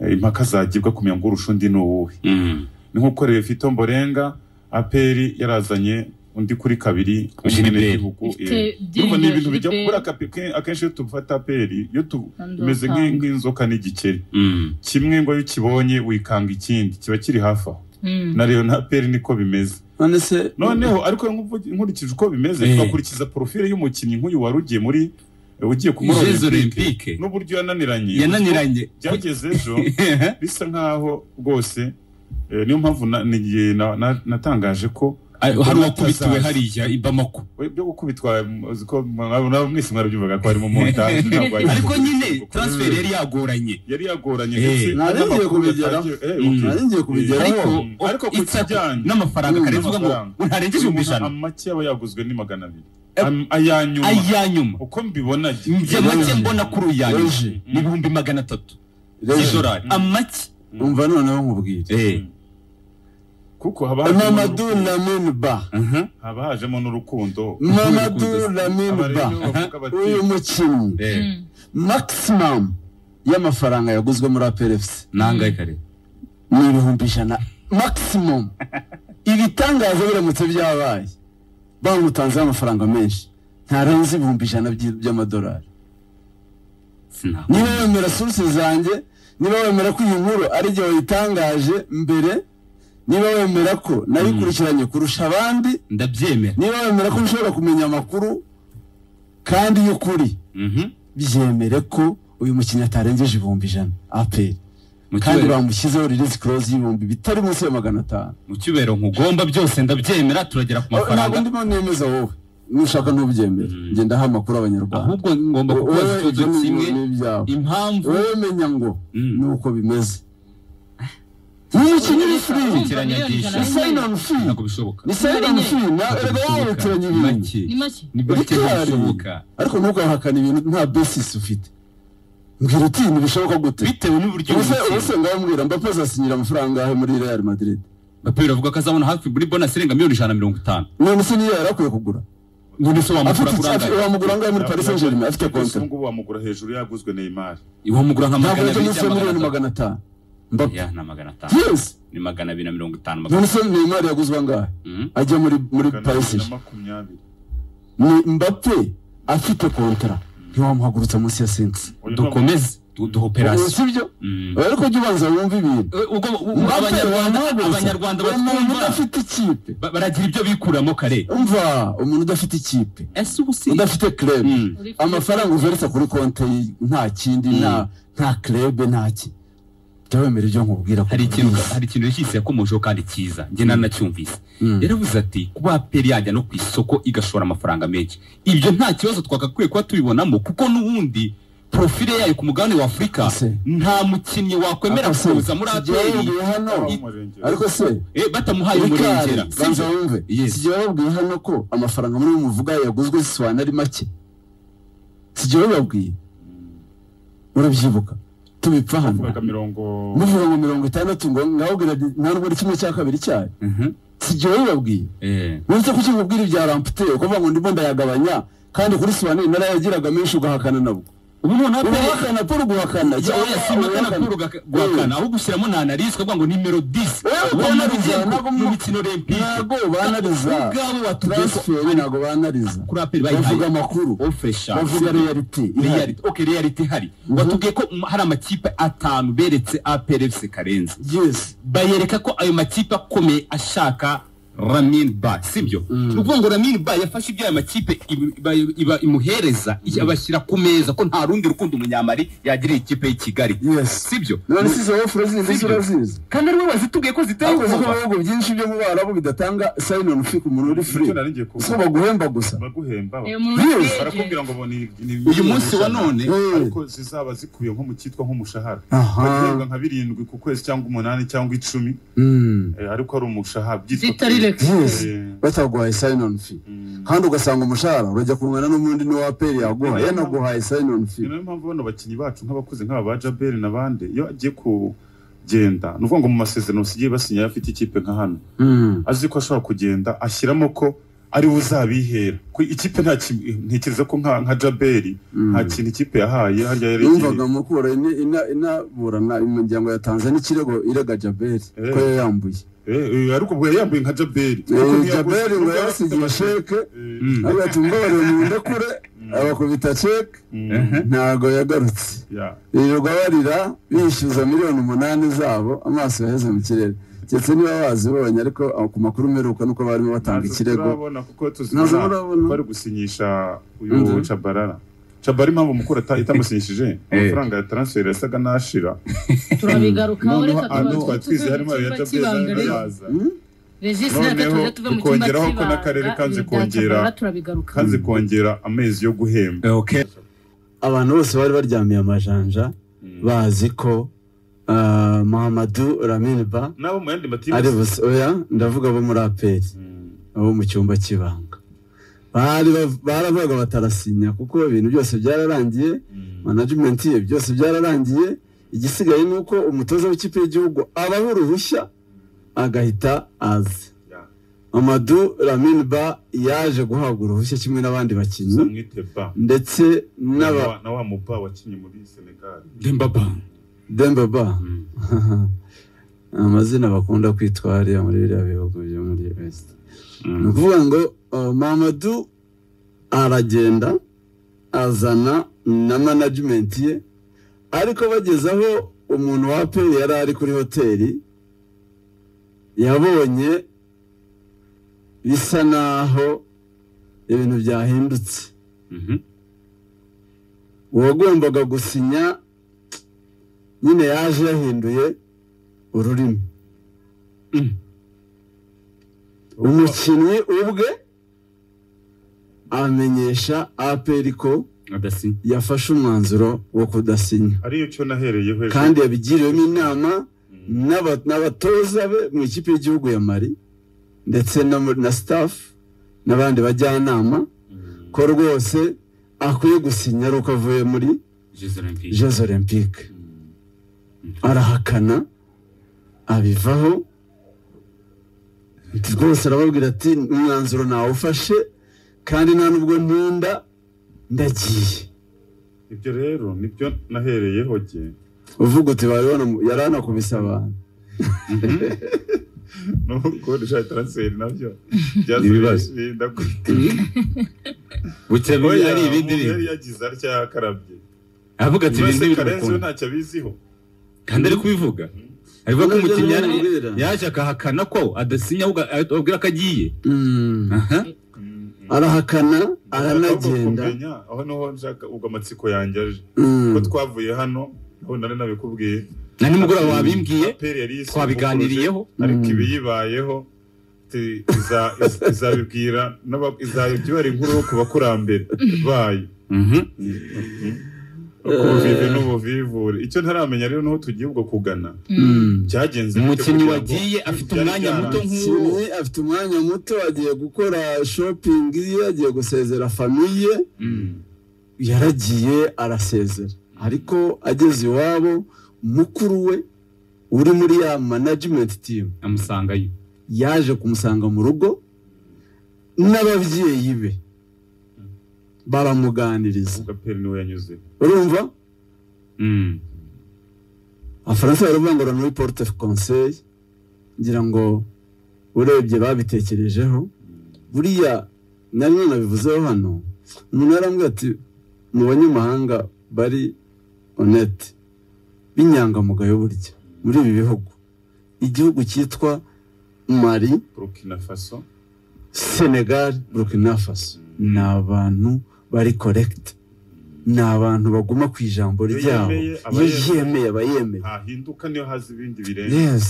[SPEAKER 4] Eh, impaka zagibwa kumenya ngo urusha undi ni uwuhe
[SPEAKER 2] Mm.
[SPEAKER 4] ni nk'uko Reyo Fito Mborenga aperi yarazanye undi kuri kabiri w'umunyagihugu,
[SPEAKER 3] Ifite
[SPEAKER 4] eh. Urumva ni ibintu bijya kubura akenshi iyo tufata aperi iyo tumeze nk'inzoka n'igikeri
[SPEAKER 2] Mm.
[SPEAKER 4] kimwe ngo iyo ukibonye wikanga ikindi kiba kiri hafi aho
[SPEAKER 3] Mm.
[SPEAKER 4] na Leon na Peri niko bimeze
[SPEAKER 1] none se
[SPEAKER 4] noneho ariko nk'uvugi- nkurikije uko bimeze
[SPEAKER 2] Eh.
[SPEAKER 4] twakurikiza porofile y'umukinnyi nk'uyu wari ugiye muri ugiye ku muri
[SPEAKER 2] Jeux
[SPEAKER 4] olympique
[SPEAKER 2] Olympique.
[SPEAKER 4] n'uburyo yananiranye
[SPEAKER 2] yananiranye
[SPEAKER 4] byageze ejo bisa nkaho rwose eh, niyo mpamvu na- nigiye na- na- natangaje ko
[SPEAKER 2] Ari- hari uwakubitiwe hariya i Bamako
[SPEAKER 4] byo gukubitwa uzi ko mwaba mwese mwarabyumvaga ko harimo montage ntabwo ari-
[SPEAKER 2] ariko nyine transfer yari yagoranye
[SPEAKER 4] yari yagoranye
[SPEAKER 2] Eh.
[SPEAKER 4] ndetse
[SPEAKER 1] Nari ngiye
[SPEAKER 4] n'amakuru
[SPEAKER 1] kubigeraho.
[SPEAKER 4] yatangiye- eh,
[SPEAKER 2] Mm.
[SPEAKER 4] okay.
[SPEAKER 1] nari ngiye kubigeraho
[SPEAKER 2] ariko
[SPEAKER 4] ariko ku
[SPEAKER 2] it's a-
[SPEAKER 4] kijyanye-
[SPEAKER 2] n'amafaranga
[SPEAKER 1] Mm,
[SPEAKER 2] kare tuvuga ngo
[SPEAKER 4] amafaranga.
[SPEAKER 2] ntarengeje ibihumbi
[SPEAKER 4] Umuntu
[SPEAKER 2] ijana
[SPEAKER 4] amake aba yaguzwe ni magana abiri
[SPEAKER 2] Eh.
[SPEAKER 4] Am- ayanyuma
[SPEAKER 2] aya nyuma
[SPEAKER 4] uko mbibona njye.
[SPEAKER 2] njye make mbona kuri uya nyuma
[SPEAKER 1] Reje.
[SPEAKER 2] ni ibihumbi magana atatu
[SPEAKER 1] Reje.
[SPEAKER 2] z'idolari
[SPEAKER 4] Mm.
[SPEAKER 2] amake
[SPEAKER 1] umva noneho nkubwire
[SPEAKER 2] Eh.
[SPEAKER 4] kuko haba hajemo
[SPEAKER 1] mamadu
[SPEAKER 4] n'urukundo.
[SPEAKER 1] lamine ba
[SPEAKER 2] Mhm.
[SPEAKER 4] haba hajemo n'urukundo
[SPEAKER 1] mamadu lamine
[SPEAKER 4] Aba
[SPEAKER 1] ba
[SPEAKER 4] rero bavuga bati,
[SPEAKER 1] uyu mukinnyi
[SPEAKER 2] Eh.
[SPEAKER 3] Mm.
[SPEAKER 1] maximum y'amafaranga yaguzwe muri APRFC
[SPEAKER 2] nangahe kare
[SPEAKER 1] ni ibihumbi ijana maximum ibitangaza biramutse byabaye bamutanzeho amafaranga menshi ntarenze ibihumbi ijana by- by'amadolari
[SPEAKER 2] sinabona
[SPEAKER 1] niba wemera source zanjye niba wemera ko iyi nkuru ari igihe wayitangaje mbere niba wemera ko nayikurikiranye kurusha abandi
[SPEAKER 2] ndabyemera
[SPEAKER 1] niba wemera ko nshobora kumenya amakuru kandi y'ukuri
[SPEAKER 2] Mhm.
[SPEAKER 1] byemere ko uyu mukinnyi atarengeje ibihumbi ijana aperi
[SPEAKER 2] Mu
[SPEAKER 1] kandi
[SPEAKER 2] cyubahiro-
[SPEAKER 1] bamushyizeho release clause y'ibihumbi bitari munsi ya magana atanu
[SPEAKER 2] mu cyubahiro nkugomba byose ndabyemera turagera ku
[SPEAKER 1] ntabwo
[SPEAKER 2] mafaranga
[SPEAKER 1] ndimo nemeza wowe nushaka ntubyemere
[SPEAKER 2] Mm.
[SPEAKER 1] ngenda aha amakuru abanyarwanda
[SPEAKER 2] ahubwo ngomba kukubaza
[SPEAKER 1] wowe
[SPEAKER 2] ikibazo
[SPEAKER 1] ibyo ni-
[SPEAKER 2] kimwe
[SPEAKER 1] ni ibyawe
[SPEAKER 2] impamvu
[SPEAKER 1] wowe menya ngo
[SPEAKER 2] Mm.
[SPEAKER 1] ni uko bimeze n'umukinnyi w'ifiriya
[SPEAKER 2] Kurikiranya byinshi.
[SPEAKER 1] ni sayini onu fi
[SPEAKER 2] ntabwo bishoboka
[SPEAKER 1] ni sayini onu fi erega wabukeranye ibintu
[SPEAKER 2] make
[SPEAKER 3] Ni make.
[SPEAKER 2] ni make
[SPEAKER 1] Bikari.
[SPEAKER 2] bishoboka
[SPEAKER 1] ariko ntukahakane ibintu nta besisi ufite mbwira uti ntibishoboka gute
[SPEAKER 2] bitewe n'uburyo
[SPEAKER 1] ubuse
[SPEAKER 2] bukeye.
[SPEAKER 1] ubuse ngabambwira mbapo azasinyira amafaranga ahe muri real madrid
[SPEAKER 2] Mbappe avuga ko azabona hafi muri bonus irenga miliyoni ijana na mirongo itanu
[SPEAKER 1] none se niyo yari akwiye kugura
[SPEAKER 2] none se wamugura
[SPEAKER 1] afite
[SPEAKER 2] kuri
[SPEAKER 1] iki
[SPEAKER 2] angahe
[SPEAKER 1] wamugura angahe muri paris saint germain afite kontra
[SPEAKER 4] Abazungu bamugura hejuru yaguzwe Neymar
[SPEAKER 2] wamugura nka
[SPEAKER 1] ntabwo
[SPEAKER 2] magana
[SPEAKER 1] yajya
[SPEAKER 2] abiri
[SPEAKER 1] munsi ya
[SPEAKER 2] cyangwa
[SPEAKER 1] miliyoni
[SPEAKER 2] magana
[SPEAKER 1] magana atanu
[SPEAKER 2] atanu
[SPEAKER 1] mbapo
[SPEAKER 2] ya nta magana atanu
[SPEAKER 1] yesi
[SPEAKER 2] ni magana abiri na mirongo itanu magana
[SPEAKER 1] none se neymar yaguzwe angahe
[SPEAKER 2] Mhm.
[SPEAKER 1] ajya muri muri
[SPEAKER 4] magana
[SPEAKER 1] paris
[SPEAKER 4] abiri na makumyabiri
[SPEAKER 1] ni mbappe afite kontra ntiwamuhagurutsa munsi ya sensi
[SPEAKER 4] Uyu
[SPEAKER 2] dukomeze du- duhoperasi
[SPEAKER 1] sibyo
[SPEAKER 2] Mm.
[SPEAKER 1] oya ariko jya ubanza wumve ibintu
[SPEAKER 2] Eh, ubwo- ubwo
[SPEAKER 1] Mbappe
[SPEAKER 2] abanyarwanda
[SPEAKER 1] wamuhagurutsa.
[SPEAKER 2] abanyarwanda
[SPEAKER 1] umuntu
[SPEAKER 2] batwumva
[SPEAKER 1] udafite ikipe
[SPEAKER 2] ba- baragira ibyo bikuramo kare
[SPEAKER 1] umva umuntu udafite ikipe
[SPEAKER 2] ese ubu si
[SPEAKER 1] udafite krebe
[SPEAKER 2] Mm.
[SPEAKER 1] amafaranga uveretse kuri konti nta kindi nta nta krebe nta ki jya wemera ibyo nkubwira
[SPEAKER 2] hari ikintu hari ikintu yashyize yakomojeho kandi cyiza njye nanacyumvise yaravuze ati kuba aperi yajya no ku isoko igashora amafaranga menshi ibyo nta kibazo twagakwiye kuba tubibonamo kuko n'ubundi porofile yayo ku mugabane wa afurika
[SPEAKER 1] Ese.
[SPEAKER 2] nta mukinnyi wakwemera
[SPEAKER 1] Ese,
[SPEAKER 2] kuza muri
[SPEAKER 1] tugiye
[SPEAKER 2] aperi
[SPEAKER 1] bababwira hano
[SPEAKER 4] murenge-
[SPEAKER 1] ariko se
[SPEAKER 2] eh, batamuhaye umurengera
[SPEAKER 1] Bikari,
[SPEAKER 2] si
[SPEAKER 1] banza
[SPEAKER 2] byo?
[SPEAKER 1] wumve
[SPEAKER 2] Yes.
[SPEAKER 1] sijya bababwiye hano ko amafaranga muri uyu muvuga yaguzwe zisobanura ari make sijya bababwiye urabyibuka tubipfa hano
[SPEAKER 4] bavugaga mirongo
[SPEAKER 1] muvuga ngo mirongo itandatu ngo ngababwira nti nta nubwo ari kimwe cya kabiri cyayo
[SPEAKER 2] Mhm.
[SPEAKER 1] sijya babibabwiye
[SPEAKER 2] Eh,
[SPEAKER 1] uretse ko ukimubwira ibya rampute ukuvuga ngo ndimo ndayagabanya kandi kuri sobanura narayagiraga menshi ugahakana nabwo
[SPEAKER 2] ubu noneho aperi
[SPEAKER 1] uguhakana paul uguhakana
[SPEAKER 2] oya si magana kuri ugaka- guhakana ahubwo ushyiramo na analyse ukavuga ngo nimero 10
[SPEAKER 1] Eh,
[SPEAKER 2] ubona bigiye
[SPEAKER 1] banariza,
[SPEAKER 2] ku-
[SPEAKER 1] ntabwo
[SPEAKER 2] mu
[SPEAKER 1] mu-
[SPEAKER 2] mikino olympique
[SPEAKER 1] ntago banariza
[SPEAKER 2] ubwabo batubwiye ko
[SPEAKER 1] transferi ntago banariza
[SPEAKER 2] kuri aperi
[SPEAKER 1] bavuga
[SPEAKER 2] bayihaye
[SPEAKER 1] amakuru
[SPEAKER 2] ofre shake.
[SPEAKER 1] bavuga reality ihari
[SPEAKER 2] Reality. Okay, reality ihari batubwiye ko m- hari amakipe atanu beretse APRFC Karenzi
[SPEAKER 1] yes
[SPEAKER 2] bayereka ko ayo makipe akomeye ashaka Ramin Ba sibyo ni ukuvuga ngo Ramin Ba yafashe ibyo ayo makipe ibu- iba- iba- imuhereza abashyira ku meza ko nta rundi rukundo umunyamari yagirira ikipe y'i Kigali
[SPEAKER 1] yes
[SPEAKER 2] sibyo
[SPEAKER 1] none si izo wofuro zindi
[SPEAKER 2] Sibyo.
[SPEAKER 1] zirazizi
[SPEAKER 2] kandi ariwe wazitubwiye ko ziteye
[SPEAKER 1] ariko ziko
[SPEAKER 2] ubwoba
[SPEAKER 1] mu bihugu byinshi byo mu Barabu bidatanga sayini onu fiku umuntu uri free
[SPEAKER 4] Nicyo nari ngiye kuvuga.
[SPEAKER 1] so baguhemba gusa
[SPEAKER 4] baguhemba
[SPEAKER 3] Eh, umuntu
[SPEAKER 1] Yes.
[SPEAKER 3] wese
[SPEAKER 4] barakubwira ngo boni
[SPEAKER 2] uyu munsi wa none
[SPEAKER 1] Eh.
[SPEAKER 4] ariko zizaba zikuye nko mu cyitwa nk'umushahara
[SPEAKER 1] Aha.
[SPEAKER 4] bagihembwa nka birindwi ku kwezi cyangwa umunani cyangwa icumi
[SPEAKER 1] Mm.
[SPEAKER 4] eh, ariko ari umushahara
[SPEAKER 3] zitari
[SPEAKER 4] pay.
[SPEAKER 3] reka.
[SPEAKER 1] yes
[SPEAKER 4] Eh,
[SPEAKER 1] bataguhaye sayini onu fi
[SPEAKER 4] mm.
[SPEAKER 1] kandi ugasanga umushahara urajya kungana n'umundi niwaperi yaguha yanaguhaye sayini onu fi
[SPEAKER 4] ni nayo mpamvu bano bakinnyi bacu nk'abakuze nk'aba ba jaberi n'abandi iyo agiye kugenda ni ukuvuga ngo mu masezerano usigaye basinya afite ikipe nka hano
[SPEAKER 1] Mm.
[SPEAKER 4] azi ko ashobora kugenda ashyiramo ko ari we uzabihera Ko ikipe nta ki- ntekereza ko nka nka jaberi
[SPEAKER 1] Mm.
[SPEAKER 4] nta kintu ikipe yahaye harya yari
[SPEAKER 1] yumvaga mukura ina- ina- inaburana imiryango ya tanzania ikirego irega jaberi
[SPEAKER 4] Eh.
[SPEAKER 1] ko yayambuye
[SPEAKER 4] Eh, eh, ariko ubwo yari yambaye nka jaberi Ariko
[SPEAKER 1] Eh,
[SPEAKER 4] ntiyaguze-
[SPEAKER 1] jaberi ngo
[SPEAKER 4] nubwo yari afite
[SPEAKER 1] yarasigiye
[SPEAKER 4] amashusho.
[SPEAKER 1] sheke
[SPEAKER 4] Eh,
[SPEAKER 2] Mm.
[SPEAKER 1] agahita umbabarira mu ndekure abakubita sheke
[SPEAKER 4] mm,
[SPEAKER 1] ntago yagarutse
[SPEAKER 4] yeah.
[SPEAKER 1] birirwa barira bishyuza miliyoni umunani zabo amaso yaheze mu kirere keretse niba wazibonye ariko aho ku makuru mperuka nuko barimo batanga
[SPEAKER 4] Ntazo
[SPEAKER 1] ikirego
[SPEAKER 4] turabona kuko
[SPEAKER 1] Ntazo
[SPEAKER 4] tuzibona
[SPEAKER 1] murabona.
[SPEAKER 4] bari gusinyisha
[SPEAKER 1] Mhm.
[SPEAKER 4] uyu cabarara cabarara impamvu mukuru ata- itamusinyishije amafaranga ya transfer yasaga n'ashira
[SPEAKER 3] turabigarukaho
[SPEAKER 4] noneho
[SPEAKER 3] reka
[SPEAKER 4] ano
[SPEAKER 3] tuba-
[SPEAKER 4] twatwize
[SPEAKER 3] tuve
[SPEAKER 4] harimo
[SPEAKER 3] mu
[SPEAKER 4] ayo
[SPEAKER 3] cyumba
[SPEAKER 4] yatabyaza
[SPEAKER 3] cy'ibanga rero
[SPEAKER 4] yaza
[SPEAKER 1] Hmm?
[SPEAKER 3] regisi natwe
[SPEAKER 4] Noneho
[SPEAKER 3] tuze tuve mu cyumba
[SPEAKER 4] tukongeraho ko
[SPEAKER 3] cy'ibanga
[SPEAKER 4] n'akarere kanze
[SPEAKER 3] ibyo bya
[SPEAKER 4] kongera-
[SPEAKER 3] Tabara turabigarukaho
[SPEAKER 4] kandi kongera amezi yo guhemba
[SPEAKER 2] Okay.
[SPEAKER 1] abantu bose bari baryamiye amajanja bazi ko ah, mahamadu raminiba
[SPEAKER 4] nabo mu yandi
[SPEAKER 1] ari
[SPEAKER 4] matirize
[SPEAKER 1] busa oya ndavuga abo muri aperi abo mu cyumba cy'ibanga bari bav- baravugaga batarasinya kuko ibintu byose byararangiye management ye byose byararangiye igisigaye ni uko umutoza w'ikipe y'igihugu abaha uruhushya agahita azi amadu ramin ba yaje guhabwa uruhushya kimwe n'abandi bakinnyi
[SPEAKER 4] zamwite ba
[SPEAKER 1] ndetse
[SPEAKER 4] na
[SPEAKER 1] n'aba
[SPEAKER 4] wa- na wa muba wakinnye muri senegal
[SPEAKER 2] Dembaba.
[SPEAKER 1] demba ba amazina bakunda kwitwarira muri biriya bihugu byo muri west ni ukuvuga ngo uh, mamadu aragenda azana na management ye ariko bageze aho umuntu wa aperi yari ari kuri hoteli yabonye bisa naho ibintu byahindutse
[SPEAKER 2] Mhm.
[SPEAKER 1] uwagombaga gusinya nyine yaje yahinduye ururimi
[SPEAKER 2] Mm.
[SPEAKER 1] umukinnyi ubwe amenyesha aperi ko
[SPEAKER 2] Adasi.
[SPEAKER 1] yafashe umwanzuro wo kudasinya
[SPEAKER 4] ariyo cyo nahereyeho ejo
[SPEAKER 1] kandi yabigiriwemo inama
[SPEAKER 4] Mm.
[SPEAKER 1] n'aba- n'abatoza be mu ikipe y'igihugu ya mari ndetse no mu- na sitafu n'abandi bajyanama
[SPEAKER 4] Mm.
[SPEAKER 1] ko rwose akwiye gusinya ari uko avuye muri
[SPEAKER 2] Jeux Olympiques.
[SPEAKER 1] jeux olympique
[SPEAKER 4] Mm.
[SPEAKER 1] arahakana abivaho Ati rwose arababwira ati umwanzuro nawufashe kandi nta nubwo nkunda ndagiye
[SPEAKER 4] ibyo rero nibyo nahereyeho jye
[SPEAKER 1] uvuga uti bari banamu- yari anakubise abantu
[SPEAKER 4] nuko rishaka transfer nabyo byaza
[SPEAKER 2] Ibibazo.
[SPEAKER 4] birinda ku-
[SPEAKER 2] Bukeye
[SPEAKER 4] Oya,
[SPEAKER 2] ari ibindi
[SPEAKER 4] umuntu
[SPEAKER 2] bintu.
[SPEAKER 4] yari yagize atya akarabye
[SPEAKER 2] Avuga ati ibintu
[SPEAKER 4] Mbese
[SPEAKER 2] biri
[SPEAKER 4] Karenzi we
[SPEAKER 2] gukunda.
[SPEAKER 4] ntacyo abiziho
[SPEAKER 2] Kandi ari kubivuga. Avuga ko
[SPEAKER 1] Nabyo
[SPEAKER 2] umukinnyi yari-
[SPEAKER 1] nabibwira.
[SPEAKER 2] yaje akahakana ko adasinya ahubwo ababwira ko agiye.
[SPEAKER 1] Mm.
[SPEAKER 2] Aha.
[SPEAKER 1] arahakana
[SPEAKER 4] Ndashaka
[SPEAKER 1] aranagenda
[SPEAKER 4] kumenya, aho niho nshaka ubwo amatsiko yanjye aje
[SPEAKER 1] Mm.
[SPEAKER 4] ko twavuye hano aho nari nabikubwiye
[SPEAKER 2] na nimugoroba wabimbwiye
[SPEAKER 4] Aperi yari yise
[SPEAKER 2] twabiganiriyeho
[SPEAKER 4] ariko
[SPEAKER 1] Mm.
[SPEAKER 4] ibiyibayeho ti- iza- iz- izabibwira n'aba- izabibwira inkuru ku bakurambere bayo
[SPEAKER 2] Mhm.
[SPEAKER 4] kubuvive n'ubuvivure icyo ntaramenya rero niho tugiye ubwo kugana
[SPEAKER 1] Mm.
[SPEAKER 4] byagenze bite
[SPEAKER 2] umukinnyi
[SPEAKER 4] kugira ngo
[SPEAKER 2] wagiye afite
[SPEAKER 4] byari
[SPEAKER 2] umwanya muto
[SPEAKER 4] byarangiye?
[SPEAKER 2] nk'uwo
[SPEAKER 1] Kimwe, afite umwanya muto agiye gukora shopping ye agiye gusezera famiye
[SPEAKER 2] Mm.
[SPEAKER 1] yaragiye arasezera ariko ageze iwabo mukuru we uri muri ya management team
[SPEAKER 2] amusangayo
[SPEAKER 1] yaje kumusanga mu rugo n'ababyeyi be baramuganiriza
[SPEAKER 4] Gaperi niwe yanyuze
[SPEAKER 1] urumva
[SPEAKER 2] Mm.
[SPEAKER 1] abafaransa baravuga ngo muri porute conseil ngira ngo urebye babitekerejeho buriya nari nanabivuzeho hano umuntu yarambwira ati mu banyamahanga bari onete b'inyangamugayo burya muri ibi bihugu igihugu cyitwa mari
[SPEAKER 4] burkina faso
[SPEAKER 1] senegal burkina faso ni abantu bari korekita ni abantu baguma ku ijambo
[SPEAKER 4] Iyo
[SPEAKER 1] ryabo
[SPEAKER 4] yemeye, aba
[SPEAKER 1] iyo
[SPEAKER 4] yemeye.
[SPEAKER 1] yemeye aba yemeye
[SPEAKER 4] ntahinduka niyo haza ibindi birenze
[SPEAKER 1] yes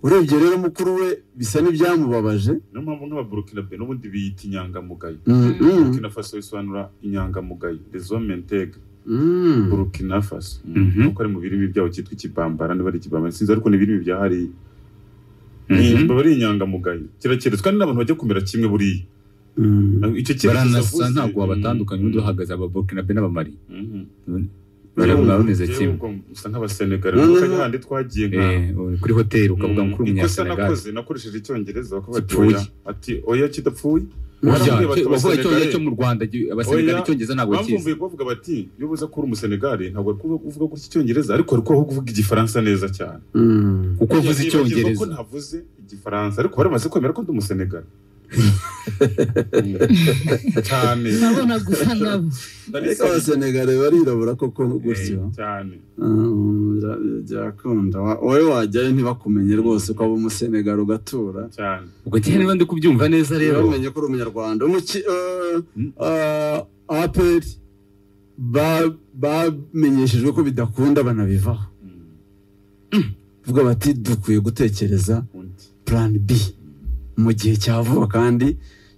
[SPEAKER 1] urebye rero mukuru we bisa n'ibyamubabaje
[SPEAKER 4] niyo mpamvu nk'ababurukina be n'ubundi biyita inyangamugayo
[SPEAKER 1] Mm, mm,
[SPEAKER 4] burkina faso bisobanura inyangamugayo dezomentege
[SPEAKER 1] mm.
[SPEAKER 4] burkina faso
[SPEAKER 2] Mhm.
[SPEAKER 4] nuko ari mu birimi byabo cyitwa ikibambara niba ari ikibambara sinzi ariko ni ibirimi bya hariya
[SPEAKER 2] Mhm.
[SPEAKER 4] baba ari inyangamugayo kirakeretse kandi n'abantu bajya kumera kimwe buriya
[SPEAKER 1] Mm.
[SPEAKER 4] icyo cyerekezo
[SPEAKER 2] baranasa
[SPEAKER 4] avuze-
[SPEAKER 2] ntabwo wabatandukanya undi
[SPEAKER 4] Mhm.
[SPEAKER 2] uhagaze ababurkina be n'abamari
[SPEAKER 4] Mhm.
[SPEAKER 2] barabona bameze kimwe
[SPEAKER 4] Jewe ubwo musa nk'abasenegari
[SPEAKER 1] Mhm.
[SPEAKER 4] kuko ari handi twagiye nka
[SPEAKER 2] Eh, uri kuri hoteli ukavuga ngo kuri
[SPEAKER 4] ikosa
[SPEAKER 2] umunyasenegali
[SPEAKER 4] nakoze nakoresheje icyongereza bakavuga ati
[SPEAKER 2] Kipfuye.
[SPEAKER 4] oya ati oya kidapfuye
[SPEAKER 2] burya
[SPEAKER 4] Barambwira bati,
[SPEAKER 2] wavuga icyongereza
[SPEAKER 4] "Abasenegali."
[SPEAKER 2] cyo mu rwanda gi- abasenegali
[SPEAKER 4] Oya,
[SPEAKER 2] icyongereza ntabwo
[SPEAKER 4] bamvumbuye
[SPEAKER 2] bakizi
[SPEAKER 4] kubavuga bati iyo uza ko uri umusenegari ntabwo uri kuvuga- kuvuga gutya icyongereza ariko uri kubaho kuvuga igifaransa neza cyane
[SPEAKER 1] Mm.
[SPEAKER 2] kuko avuze
[SPEAKER 4] Nibagirwa ko
[SPEAKER 2] icyongereza
[SPEAKER 4] ntavuze igifaransa ariko bari bamaze kwemera ko ndi umusenegari cyane
[SPEAKER 3] urabona gusa nabo
[SPEAKER 1] ariko abasenegare barirabura koko gutyo
[SPEAKER 4] cyane
[SPEAKER 1] Mm, bya- byakunda Wa- wowe wajyayo ntibakumenye rwose ko aba umusenegare ugatura
[SPEAKER 4] cyane
[SPEAKER 2] ubwo njyewe niba ndi kubyumva neza rero
[SPEAKER 1] bamenye ko uri umunyarwanda umuki eh, eh, APR ba- bamenyeshejwe ko bidakunda banabivaho
[SPEAKER 4] Mm,
[SPEAKER 1] vuga bati dukwiye gutekereza
[SPEAKER 4] undi.
[SPEAKER 1] plan B mu gihe cya vuba kandi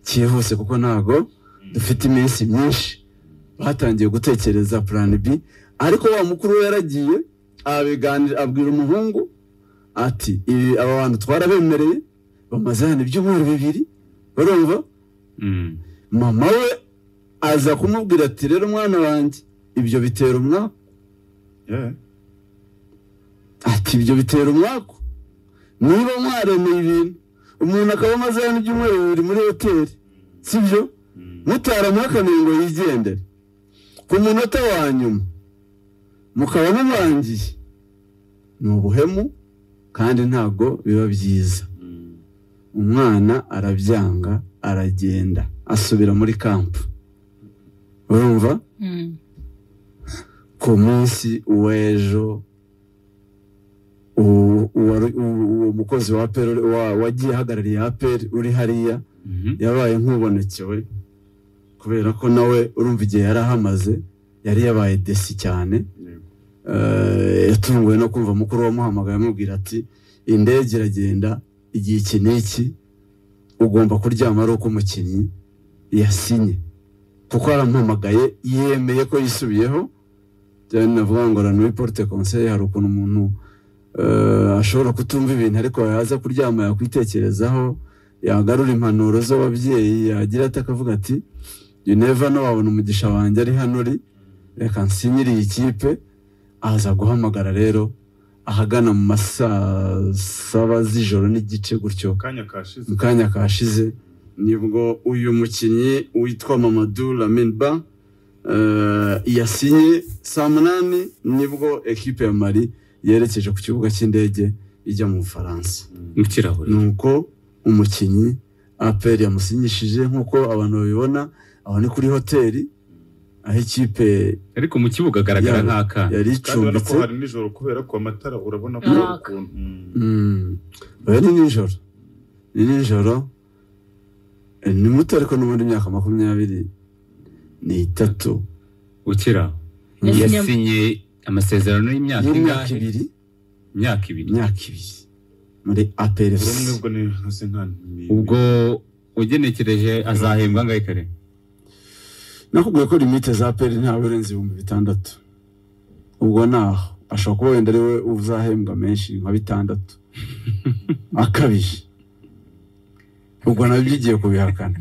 [SPEAKER 1] cyihuse kuko ntago dufite iminsi myinshi batangiye gutekereza plan B ariko wa mukuru we yaragiye abiganira abwira umuhungu ati ibi aba bantu twarabemereye bamaze hano ibyumweru bibiri urumva
[SPEAKER 2] Mm.
[SPEAKER 1] mama we aza kumubwira ati rero mwana wanjye ibyo bitera umwaku
[SPEAKER 4] Yeah.
[SPEAKER 1] ati ibyo bitera umwaku niba mwaremeye ibintu umuntu akaba amaze hano ibyumweru bibiri muri hoteli sibyo
[SPEAKER 4] Mm,
[SPEAKER 1] mutaramuhakaniye ngo yigendere ku munota wa nyuma mukaba mubangiye ni ubuhemu kandi ntabwo biba byiza
[SPEAKER 4] mm,
[SPEAKER 1] umwana arabyanga aragenda asubira muri kampu urumva
[SPEAKER 3] Mm.
[SPEAKER 1] ku munsi w'ejo uwo- uwari- uwo uwo mukozi wa APR wa- wagiye ahagarariye aperi uri hariya
[SPEAKER 2] Mhm.
[SPEAKER 1] yabaye nk'ubonekewe kubera ko nawe urumva igihe yari ahamaze yari yabaye desi cyane
[SPEAKER 4] yego.
[SPEAKER 1] Eh, yatunguwe no kumva mukuru wamuhamagaye amubwira ati indege iragenda igihe iki n'iki ugomba kuryama ari uko umukinnyi yasinye kuko yarampamagaye yemeye ko yisubiyeho byari navuga ngo rano porte conseil hari ukuntu umuntu eh, ashobora kutumva ibintu ariko yaza kuryama yakwitekerezaho yagarura impanuro z'ababyeyi yagira ati akavuga ati you never know wabona umugisha wanjye ari hano uri reka nsinyire iyi kipe aza guhamagara rero ahagana mu ma saa saba z'ijoro n'igice gutyo
[SPEAKER 4] akanya kashize
[SPEAKER 1] mu kanya kashize nibwo uyu mukinnyi witwa Mamadou Laminba eh, yasinye saa munani nibwo ekipe ya Mali yerekeje ku kibuga cy'indege ijya mu Bufaransa
[SPEAKER 2] mu kirahuri
[SPEAKER 1] nuko umukinnyi aperi yamusinyishije nk'uko abantu babibona aho ni kuri hoteli aho ikipe
[SPEAKER 2] ariko mu kibuga agaragara
[SPEAKER 1] Ya-
[SPEAKER 2] nk'akana
[SPEAKER 1] yari
[SPEAKER 4] kandi urabona ko
[SPEAKER 1] icumbitse
[SPEAKER 4] hari nijoro kubera ko amatara urabona ko
[SPEAKER 3] Yaka.
[SPEAKER 4] ukuntu Mm,
[SPEAKER 1] Mm. Oya ni nijoro ni nijoro Eh, ni muto ariko n'ubundi imyaka makumyabiri n'itatu
[SPEAKER 2] ukira
[SPEAKER 3] Yasinye-
[SPEAKER 2] yasinye amasezerano y'imyaka
[SPEAKER 1] y'imyaka
[SPEAKER 2] ingahe?
[SPEAKER 1] ibiri
[SPEAKER 2] imyaka ibiri
[SPEAKER 1] imyaka ibiri muri
[SPEAKER 4] urabona
[SPEAKER 1] aperesi
[SPEAKER 4] ubwo ni hasi nka ni-
[SPEAKER 2] ubwo ugenekereje azahembwa angahe kare
[SPEAKER 1] nakubwiye ko limite za peri ntawe urenze ibihumbi bitandatu ubwo naho ashobora kuba wenda ari we uzahembwa menshi nka bitandatu akabije ubwo nabyo ugiye kubihakana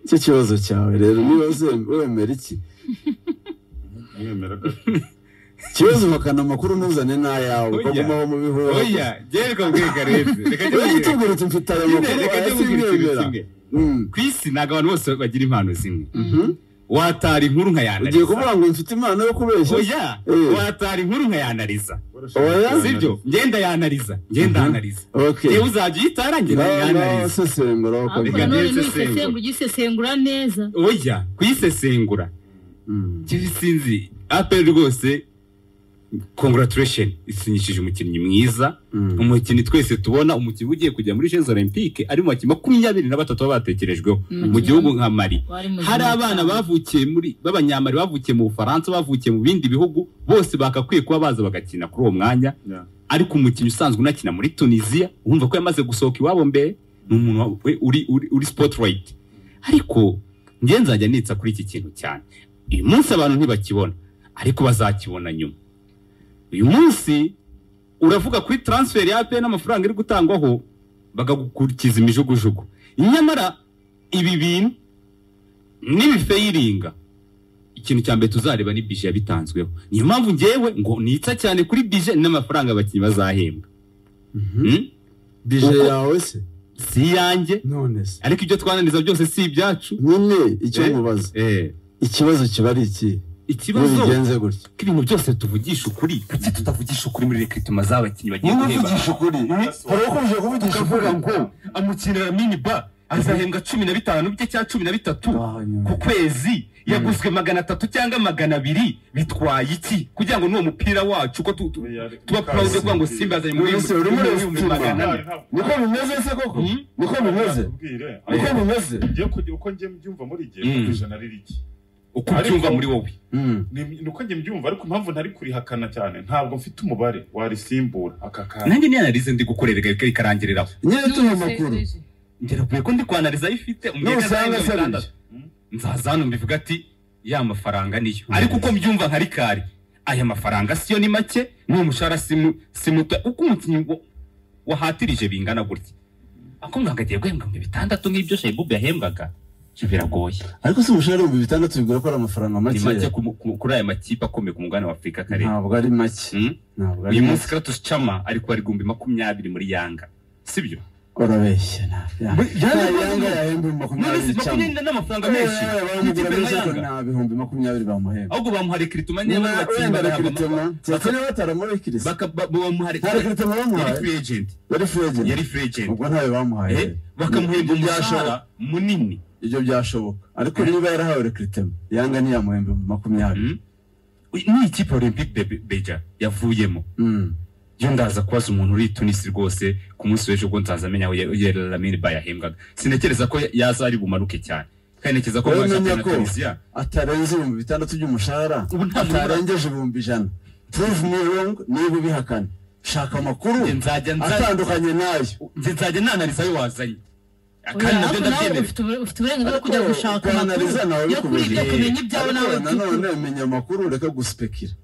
[SPEAKER 1] icyo kibazo cyawe rero niba uze- wemera iki
[SPEAKER 4] mwemera gato
[SPEAKER 1] ikibazo uhakana amakuru ntuzane n'ayawe
[SPEAKER 2] Oya.
[SPEAKER 1] ukaguma aho mu bihuru
[SPEAKER 2] gereka bwega reze reka
[SPEAKER 1] wowe utubwira uti mfite aya makuru ayasimwemera
[SPEAKER 2] ku isi ntabwo abantu bose bagira impano zimwe watara inkuru
[SPEAKER 1] ugiye
[SPEAKER 2] nkayanariza
[SPEAKER 1] kuvuga ngo mfite impano yo kubeshya
[SPEAKER 2] oya
[SPEAKER 1] Eh.
[SPEAKER 2] watara inkuru nkayanariza
[SPEAKER 1] Oya.
[SPEAKER 2] sibyo ngenda yanariza ngenda anariza
[SPEAKER 1] okay
[SPEAKER 2] yewe uzajya uhita warangira
[SPEAKER 1] ngaho ngaho
[SPEAKER 2] yanariza
[SPEAKER 1] wasesengura
[SPEAKER 3] ariko
[SPEAKER 1] bakabwira
[SPEAKER 2] Reka
[SPEAKER 3] nanone
[SPEAKER 2] ndebe
[SPEAKER 3] n'uyisesengura ugisesengura neza
[SPEAKER 2] oya kuyisesengura njyewe sinzi apel rwose congratulation isinyishije umukinnyi mwiza umukinnyi twese tubona umukinnyi ugiye kujya muri jeux olympique ari mu bakinnyi makumyabiri na batatu baba batekerejweho
[SPEAKER 3] Mm.
[SPEAKER 2] mu gihugu nka mari
[SPEAKER 3] Wari muzima
[SPEAKER 2] hari abana
[SPEAKER 3] cyane.
[SPEAKER 2] bavukiye muri b'abanyamari bavukiye mu bufaransa bavukiye mu bindi bihugu bose bakakwiye kuba baza bagakina kuri uwo mwanya
[SPEAKER 4] Yeah.
[SPEAKER 2] ariko umukinnyi usanzwe unakina muri tunisiya wumva ko yamaze gusohoka iwabo mbere ni umuntu wa- we- uri, uri, uri spotlight ariko njye nzajya nitsa kuri iki kintu cyane uyu munsi abantu ntibakibona ariko bazakibona nyuma uyu munsi uravuga kuri transfer ya pe n'amafaranga iri gutangwaho bagakurikiza imijugujugu nyamara ibi bintu n'ibifayiringa ikintu cya mbere tuzareba ni bije yabitanzweho niyo mpamvu ngewe ngo nitsa cyane kuri bije n'amafaranga abakinnyi bazahembwa Hmm?
[SPEAKER 1] bije
[SPEAKER 2] Uko-
[SPEAKER 1] yawe se
[SPEAKER 2] si iyanjye
[SPEAKER 1] none se
[SPEAKER 2] ariko ibyo twananiza byose si ibyacu
[SPEAKER 1] nyine icyo
[SPEAKER 2] Eh.
[SPEAKER 1] mubaza
[SPEAKER 2] Eh,
[SPEAKER 1] ikibazo kiba ari iki iyo
[SPEAKER 2] ikibazo
[SPEAKER 1] bigenze gutya
[SPEAKER 2] ko ibintu byose tuvugisha ukuri kuki tutavugisha ukuri muri rekritoma z'abakinnyi bagiye guhemba
[SPEAKER 1] ukuri
[SPEAKER 2] hari uko uje kuvugisha uvuga ngo amukinira mini ba azahembwa cumi na bitanu bye cyangwa cumi na bitatu ku kwezi yaguzwe magana atatu cyangwa magana abiri bitwaye iki kugira ngo n'uwo mupira wacu uko tu- tu- tuba purawude kugira ngo simba yazanye muri
[SPEAKER 1] Ese urimo urasituma.
[SPEAKER 2] magana ane
[SPEAKER 1] niko bimeze se koko
[SPEAKER 2] Hmm?
[SPEAKER 1] niko bimeze niko bimeze
[SPEAKER 4] ngiye kujya uko njye mbyumva muri igihe
[SPEAKER 2] Mm.
[SPEAKER 4] ku ijana ari rike
[SPEAKER 2] uko ubyumva muri wowe
[SPEAKER 4] Ni- ni uko njye mbyumva ariko impamvu ntari kurihakana cyane ntabwo mfite umubare warisimbura aka kantu
[SPEAKER 2] nanjye niyo analize ndi gukorera igahita ikarangiriraho
[SPEAKER 1] nyine tuha amakuru
[SPEAKER 2] ngerakwiye ko ndi kwanaliza ayo ifite
[SPEAKER 1] n'usanga
[SPEAKER 2] azahembwa
[SPEAKER 1] se ari
[SPEAKER 2] bitandatu. nzaza hano mbivuga ati ya mafaranga niyo ariko uko mbyumva nka rikari aya mafaranga siyo ni make n'uwo mushahara si mu- si muto uko umukinnyi wa- wahatirije bingana gutya akubwira ngo agiye guhembwa ibihumbi bitandatu nk'ibyo shayibube yahembwaga ibyo biragoye
[SPEAKER 1] ariko se umushahara w'ibihumbi bitandatu bigura ko ari amafaranga
[SPEAKER 2] ni make
[SPEAKER 1] make
[SPEAKER 2] ku- ku- kuri aya makipe akomeye ku mugabane wa afurika karere
[SPEAKER 1] ntabwo ari make
[SPEAKER 2] Mm?
[SPEAKER 1] ntabwo ari
[SPEAKER 2] uyu munsi
[SPEAKER 1] make
[SPEAKER 2] kratos cama ari kubara igihumbi makumyabiri muri yanga sibyo
[SPEAKER 1] urabeshya ntabwo
[SPEAKER 2] Bwe- yanga-
[SPEAKER 1] yanga yahembwe makumyabiri cyangwa
[SPEAKER 2] n'amafaranga
[SPEAKER 1] bamugura neza ko nta bihumbi makumyabiri bamuhemba
[SPEAKER 2] ahubwo bamuhariye kirituma niba ari abakinnyi
[SPEAKER 1] wenda
[SPEAKER 2] bagahabwa
[SPEAKER 1] rekiritema
[SPEAKER 2] amafaranga.
[SPEAKER 1] keretse niba bataramuhaye kirisi
[SPEAKER 2] Baka- ba- ba- bamuhariye-
[SPEAKER 1] nta rekiritema
[SPEAKER 2] yari
[SPEAKER 1] bamuhaye
[SPEAKER 2] free agent
[SPEAKER 1] yari furejeni
[SPEAKER 2] yari free agent
[SPEAKER 1] ubwo ntayo bamuhaye
[SPEAKER 2] Eh, bakamuhemba
[SPEAKER 1] Ibyo byashoboka.
[SPEAKER 2] umushahara munini
[SPEAKER 1] ibyo byashoboka ariko niba yarahawe rekiritema yanga ntiyamuhembe makumyabiri
[SPEAKER 2] Mm? ni ikipe olympique de Be- beja yavuyemo
[SPEAKER 1] Mm.
[SPEAKER 2] yo ndaza kubaza umuntu uri tunisi rwose ku munsi w'ejo ubwo nzaza amenya aho yerera lamine bayahembwaga sinakereza ko yaza ari bumanuke cyane kandi ntekereza ko
[SPEAKER 1] Wowe
[SPEAKER 2] baje
[SPEAKER 1] menya
[SPEAKER 2] na
[SPEAKER 1] ko-
[SPEAKER 2] tunisiya
[SPEAKER 1] atarenze ibihumbi bitandatu by'umushahara
[SPEAKER 2] Ubu nta muntu-
[SPEAKER 1] atarengeje ibihumbi ijana prove me wrong niba ubihakana shaka amakuru
[SPEAKER 2] Njye nzajya nza-
[SPEAKER 1] atandukanye nayo
[SPEAKER 2] njye nzajya nanariza ayo wazanye kandi
[SPEAKER 3] Oya,
[SPEAKER 2] nabyo
[SPEAKER 3] ariko nawe
[SPEAKER 2] ndabyemera
[SPEAKER 3] ufite ubure- ufite uburenganzira bwo kujya
[SPEAKER 1] Ariko
[SPEAKER 3] gushaka
[SPEAKER 1] ukanaliza
[SPEAKER 3] amakuru
[SPEAKER 1] nawe
[SPEAKER 3] yo kuri ibyo
[SPEAKER 1] bikubereye.
[SPEAKER 3] kumenya ibyawe
[SPEAKER 1] Ariko
[SPEAKER 3] nawe
[SPEAKER 1] nanone menya amakuru ureka guspekira